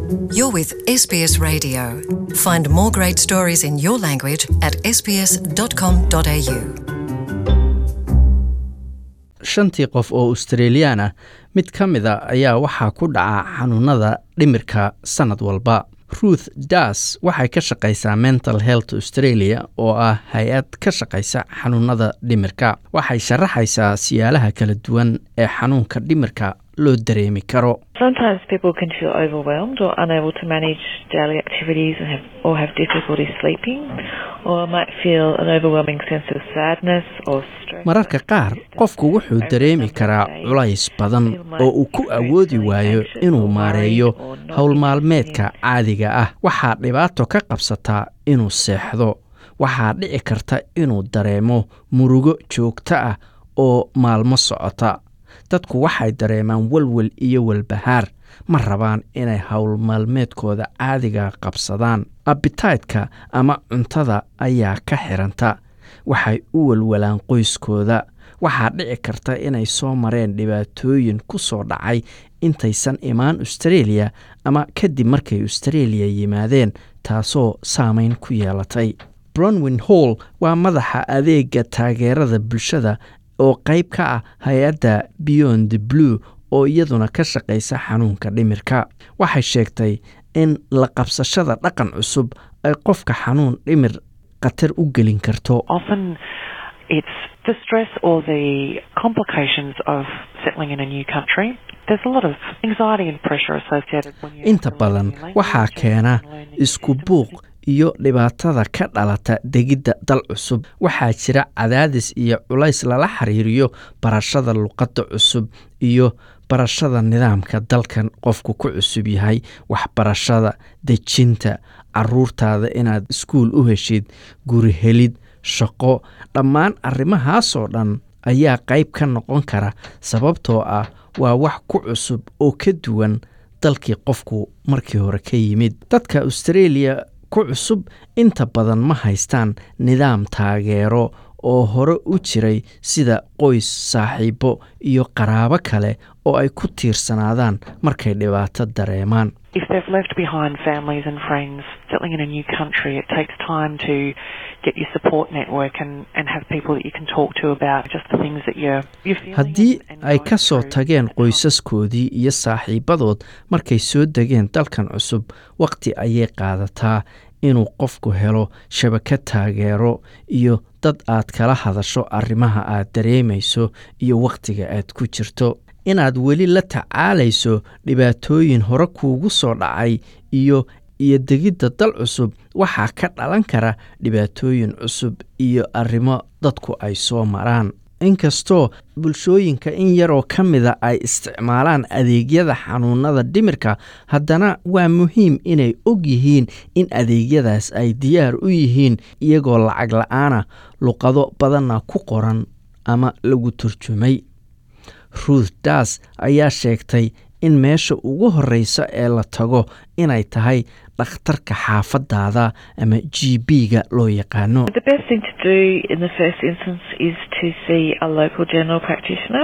You're with SBS Radio. Find more great stories in your language at sbs.com.au. shantii qof oo australiyan ah mid ka mida ayaa waxaa ku dhaca xanuunada dhimirka sannad walba ruth das waxay ka shaqaysaa mental health australia oo ah hay-ad ka shaqaysa xanuunada dhimirka waxay sharaxaysaa siyaalaha kala duwan ee xanuunka dhimirka loo dareemi karo Sometimes people can feel overwhelmed or unable to manage daily activities and have, or have difficulty sleeping, or might feel an overwhelming sense of sadness or stress. mararka qaar qofku wuxuu dareemi karaa culays badan oo uu ku awoodi waayo inuu maareeyo howl maalmeedka caadiga ah waxaa dhibaato ka qabsataa inuu seexdo waxaa dhici karta inuu dareemo murugo joogto ah oo maalmo socota dadku waxay dareemaan walwal iyo walbahaar ma rabaan inay howl maalmeedkooda caadiga qabsadaan abitaytka ama cuntada ayaa ka xiranta waxay u walwalaan qoyskooda waxaa dhici karta inay soo mareen dhibaatooyin ku soo dhacay intaysan imaan australia ama kadib markay australia yimaadeen taasoo saameyn ku yeelatay bronwin hall waa madaxa adeega taageerada bulshada oo qayb ka ah hay-adda beyond the blue oo iyaduna ka shaqaysa xanuunka dhimirka waxay sheegtay in la qabsashada dhaqan cusub ay qofka xanuun dhimir khatar u gelin karto often it's the stress or the complications of settling in a new country. There's a lot of anxiety and pressure associated when you inta badan waxaa keena isku buuq iyo dhibaatada ka dhalata degidda dal cusub waxaa jira cadaadis iyo culays lala xiriiriyo barashada luqadda cusub iyo barashada nidaamka dalkan qofku ku cusub yahay waxbarashada dejinta caruurtaada inaad iskuul u heshid guri helid shaqo dhammaan arrimahaasoo dhan ayaa qayb ka noqon kara sababtoo ah waa wax ku cusub oo ka duwan dalkii qofku markii hore ka yimid dadka australia ku cusub inta badan ma haystaan nidaam taageero oo hore u jiray sida qoys saaxiibo iyo qaraabo kale oo ay ku tiirsanaadaan markay dhibaato dareemaan If they've left behind families and friends settling in a new country, it takes time to get your support network and, and have people that you can talk to about just the things that you're, you're feeling. haddii and- and ay going ka soo through. tageen It's not- qoysaskoodii iyo saaxiibadood markay soo degeen dalkan cusub wakhti ayay qaadataa inuu qofku helo shabakad taageero iyo dad aad kala hadasho arrimaha aad dareemayso iyo wakhtiga aad ku jirto inaad weli la tacaalayso dhibaatooyin hore kuugu soo dhacay iyo iyo degidda dal cusub waxaa ka dhalan kara dhibaatooyin cusub iyo arrimo dadku ay soo maraan inkastoo bulshooyinka in yaroo ka mida ay isticmaalaan adeegyada xanuunada dhimirka haddana waa muhiim inay og yihiin in adeegyadaas ay diyaar u yihiin iyagoo lacag la-aana luqado badanna ku qoran ama lagu turjumay ruth das ayaa sheegtay in meesha ugu horreysa ee la tago inay tahay dhakhtarka xaafadaada ama g b-ga loo yaqaano The best thing to do in the first instance is to see a local general practitioner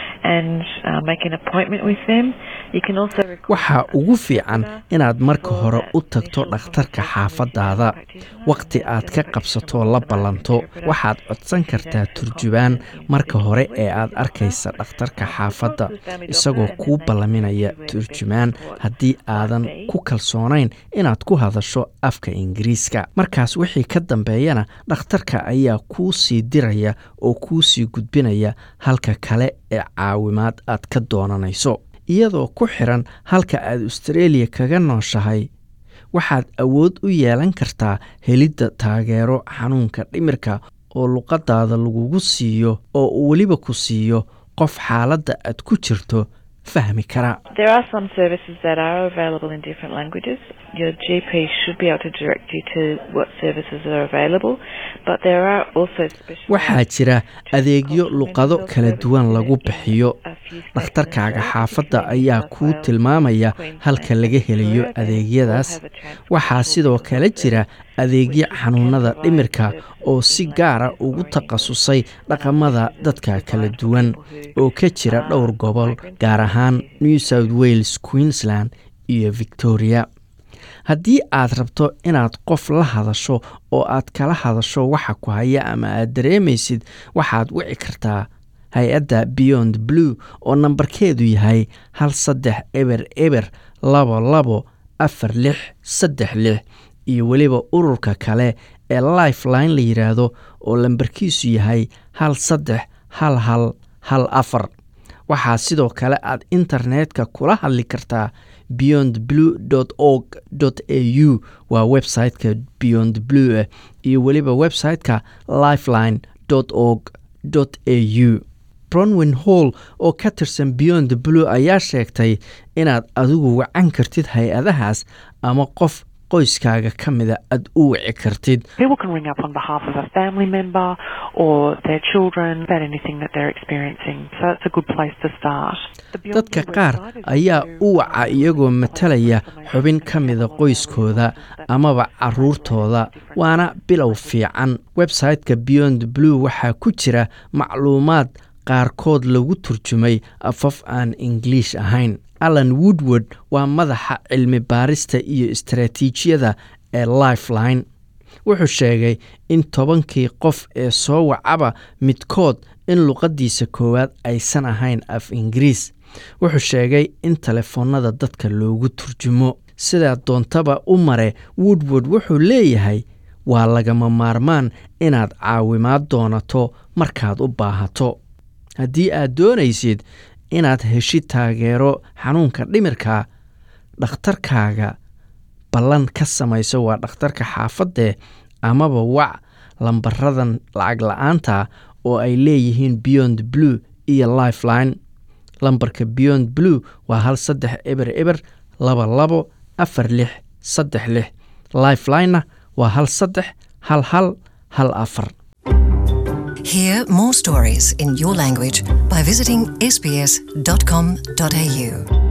and uh, make an appointment with them. You can also request waxaa a ugu fiican solicitor inaad marka for hore that u tagto initial dhakhtarka consultation with your xaafadaada general practitioner, wakhti and the aad ka general qabsato practitioner la will provide ballanto an interpreter waxaad codsan to kartaa that turjubaan confidence marka in hore speaking ee aad with the arkaysa doctor. dhakhtarka Uh, xaafadda report to the family isagoo doctor and kuu then they can ballaminaya see where the best turjumaan support haddii might aadan be. ku kalsoonayn inaad ku hadasho afka ingiriiska markaas wixii ka dambeeyana dhakhtarka ayaa kuu sii diraya oo kuu sii gudbinaya halka kale ee caawimaad aad ka doonanayso iyadoo ku xiran halka aad australia kaga nooshahay waxaad awood u yeelan kartaa helidda taageero xanuunka dhimirka oo luqadaada lagugu siiyo oo uu weliba ku siiyo qof xaaladda aad ku jirto fahmi kara There are some services that are available in different languages. Your GP should be able to direct you to what services are available, but there are also special waxaa jira adeegyo luqado kala duwan lagu bixiyo dhakhtarkaaga xaafadda ayaa kuu tilmaamaya halka laga helayo adeegyadaas waxaa sidoo kale jira adeegyo xanuunada dhimirka oo si gaara ugu takhasusay dhaqamada dadka kala duwan oo ka jira dhowr gobol gaar ahaan new south wales queensland iyo victoria haddii aad rabto inaad qof la hadasho oo aad kala hadasho waxa ku haya ama aad dareemaysid waxaad wici kartaa hay-adda beyond blue oo nambarkeedu yahay hal saddex eber eber labo labo afar lix saddex lix iyo weliba ururka kale ee lifeline la yidhaahdo oo lambarkiisu yahay hal saddex hal hal hal afar waxaa sidoo kale aad internetka kula hadli kartaa beyond blue org a u waa website-ka beyond blue iyo weliba website-ka lifeline org a u bronwin hall oo ka tirsan beyond blue ayaa sheegtay inaad adigu wacan kartid hay-adahaas ama qof qoyskaaga ka mida aad u wici kartid People can ring up on behalf of a family member or their children about anything that they're experiencing. So it's a good place to start. The Beyond dadka Blue qaar website is ayaa also u waca iyagoo matalaya xubin ka mida qoyskooda amaba caruurtooda waana bilow fiican website-ka beyond blue waxaa ku jira macluumaad qaarkood lagu turjumay afaf aan ingiliish ahayn alan woodward waa madaxa cilmi baarista iyo istaraatiijiyada ee lifeline wuxuu sheegay in tobankii qof ee soo wacaba midkood in luqaddiisa koowaad aysan ahayn af ingiriis wuxuu sheegay in telefoonnada dadka loogu turjumo sidaa doontaba u mare woodward wuxuu leeyahay waa lagama maarmaan inaad caawimaad doonato markaad u baahato haddii aad doonaysid inaad heshid taageero xanuunka dhimirka dhakhtarkaaga ballan ka samayso waa dhakhtarka xaafadee amaba wac lambaradan lacag la-aanta oo ay leeyihiin beyond blue iyo lifeline lambarka beyond blue waa hal saddex eber eber laba labo afar lix saddex lix lifelinena waa hal saddex hal hal hal afar Hear more stories in your language by visiting sbs.com.au.